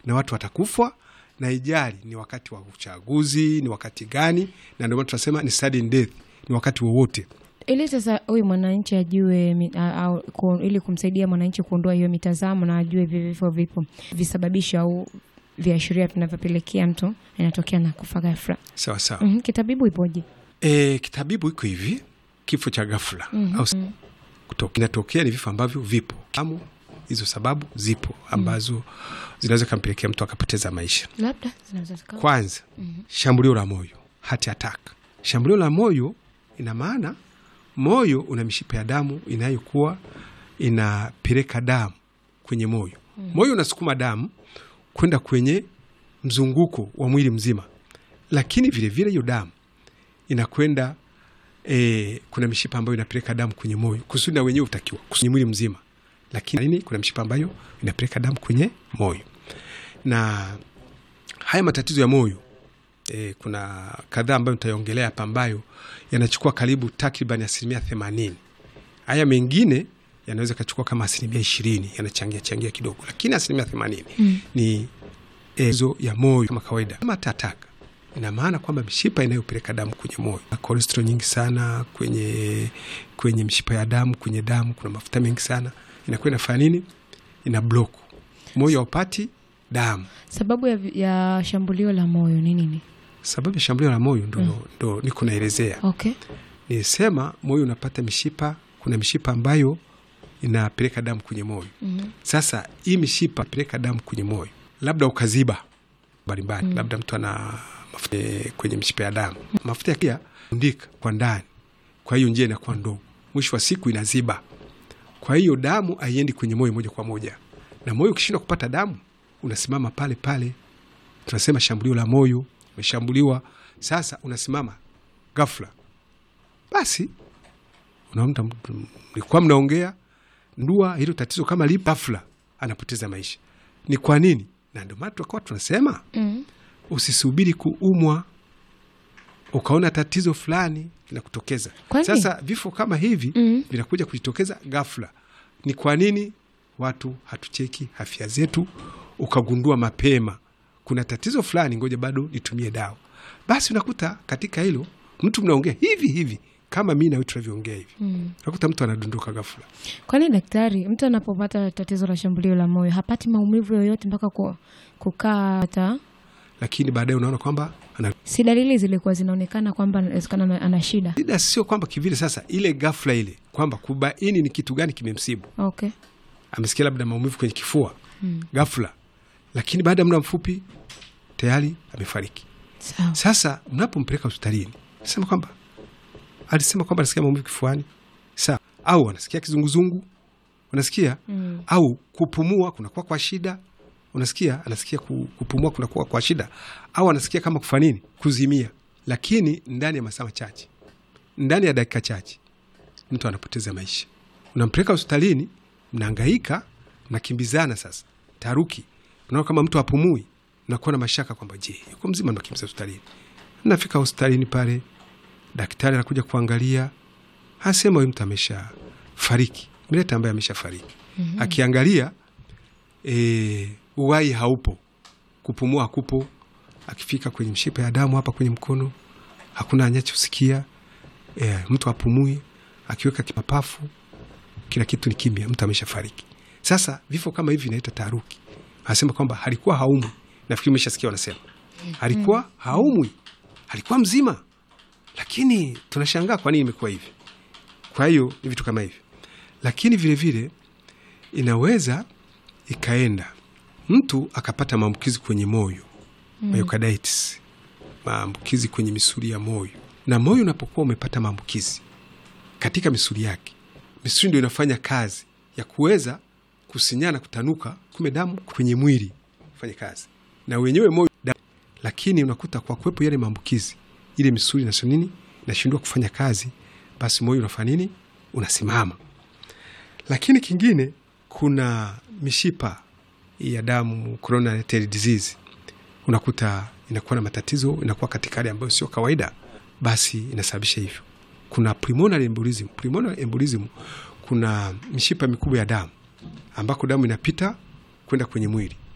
na watu watakufa, na ijali ni wakati wa uchaguzi, ni wakati gani, na ndio maana tunasema ni sudden death, ni wakati wowote. ili sasa huyu mwananchi ajue mi- a- au, ku, ili kumsaidia mwananchi kuondoa hiyo mitazamo na ajue hivi vifo vipo visababishi au viashiria vinavyopelekea mtu inatokea na kufa ghafla. Sawa sawa. Mhm, Kitabibu ipoje? E, kitabibu iko hivi, kifo cha ghafla au kuto- kinatokea ni vifo ambavyo vipo amu, hizo sababu zipo ambazo zinaweza kampelekea mtu akapoteza maisha. Labda zinaweza zikawa Kwanza, shambulio la moyo, heart attack. Shambulio la moyo ina maana moyo una mishipa ya damu inayokuwa inapeleka damu kwenye moyo. Moyo unasukuma damu kwenda kwenye mzunguko wa mwili mzima, lakini vilevile hiyo damu inakwenda e, kuna mishipa ambayo inapeleka damu kwenye moyo kusudi na wenyewe utakiwa kwenye mwili mzima, lakini nini, kuna mishipa ambayo inapeleka damu kwenye moyo na haya matatizo ya moyo e, kuna kadhaa ambayo nitaiongelea hapa ambayo yanachukua karibu takriban asilimia themanini. Haya mengine yanaweza kachukua kama asilimia ishirini, yanachangia changia kidogo, lakini asilimia themanini ni ezo ya moyo kama kawaida. Kama tataka ina maana kwamba mishipa inayopeleka damu kwenye moyo, kolesterol nyingi sana kwenye kwenye mishipa ya damu, kwenye damu kuna mafuta mengi sana, inakuwa inafanya nini? Ina block moyo haupati damu. sababu ya, ya shambulio la moyo ni nini? Sababu ya shambulio la moyo ndo, ndo niko naelezea. Okay. Nilisema moyo unapata mishipa, kuna mishipa ambayo inapeleka damu kwenye moyo. Sasa hii mishipa peleka damu kwenye moyo, labda ukaziba mbalimbali, labda mtu ana mafuta eh, kwenye mishipa ya damu, mafuta yakia ndika kwa ndani, kwa hiyo njia inakuwa ndogo, mwisho wa siku inaziba. Kwa hiyo damu haiendi kwenye moyo moja kwa moja, na moyo ukishindwa kupata damu unasimama pale pale, tunasema shambulio la moyo, umeshambuliwa. Sasa unasimama ghafla, basi unaona mtu- mlikuwa mnaongea ndua hilo tatizo kama lipo, ghafla anapoteza maisha. Ni kwa nini? Na ndio maana tukawa tunasema Mm. usisubiri kuumwa ukaona tatizo fulani linakutokeza. Kwani? Sasa vifo kama hivi Mm. vinakuja kujitokeza ghafla. Ni kwa nini watu hatucheki afya zetu, ukagundua mapema kuna tatizo fulani, ngoja bado nitumie dawa. Basi unakuta katika hilo mtu mnaongea hivi hivi kama mi nawe tunavyoongea hivi, Mm. unakuta mtu anadondoka ghafla. Kwani daktari, mtu anapopata tatizo la shambulio la moyo hapati maumivu yoyote mpaka ku, kukaa hata lakini baadaye unaona kwamba ana si dalili zilikuwa zinaonekana kwamba inawezekana ana- ana shida? shida. Sio kwamba kivile sasa, ile ghafla ile kwamba kubaini ni kitu gani kimemsibu. Okay. Amesikia labda maumivu kwenye kifua ghafla, lakini baada ya muda mfupi tayari amefariki. Sawa. Sasa mnapompeleka hospitalini, sema kwamba alisema kwamba anasikia maumivu kifuani, sawa, au anasikia kizunguzungu, unasikia Mm. au kupumua kunakuwa kwa shida, unasikia anasikia ku- kupumua kunakuwa kwa shida, au anasikia kama kufa nini, kuzimia. Lakini ndani ya masaa machache, ndani ya dakika chache, mtu anapoteza maisha. Unampeleka hospitalini, mnahangaika, mnakimbizana, sasa taruki, unaona kama mtu apumui, nakuwa na mashaka kwamba je, yuko mzima? Nakimbiza hospitalini. Nafika hospitalini pale, daktari anakuja kuangalia, anasema huyu mtu amesha fariki, mleta ambaye amesha fariki. Akiangalia e, uwai haupo, kupumua hakupo. Akifika kwenye mshipa ya damu hapa kwenye mkono, hakuna anachosikia e, mtu apumui. Akiweka kipapafu, kila kitu ni kimya, mtu amesha fariki. Sasa vifo kama hivi vinaita taharuki. Anasema kwamba halikuwa haumwi, nafikiri umeshasikia wanasema alikuwa haumwi, alikuwa mzima, lakini tunashangaa kwa nini imekuwa hivi. Kwa hiyo ni vitu kama hivi, lakini vilevile vile, inaweza ikaenda mtu akapata maambukizi kwenye moyo myocarditis, maambukizi kwenye misuli ya moyo. Na moyo unapokuwa umepata maambukizi katika misuli yake, misuli ndio inafanya kazi ya kuweza kusinyana, kutanuka, kume damu kwenye mwili fanya kazi na wenyewe moyo damu. Lakini unakuta kwa kuwepo yale maambukizi, ile misuli na nini inashindwa kufanya kazi, basi moyo unafanya nini? Unasimama. Lakini kingine, kuna mishipa ya damu coronary artery disease, unakuta inakuwa na matatizo, inakuwa katika hali ambayo sio kawaida, basi inasababisha hivyo. Kuna pulmonary embolism. Pulmonary embolism, kuna mishipa mikubwa ya damu ambako damu inapita kwenda kwenye mwili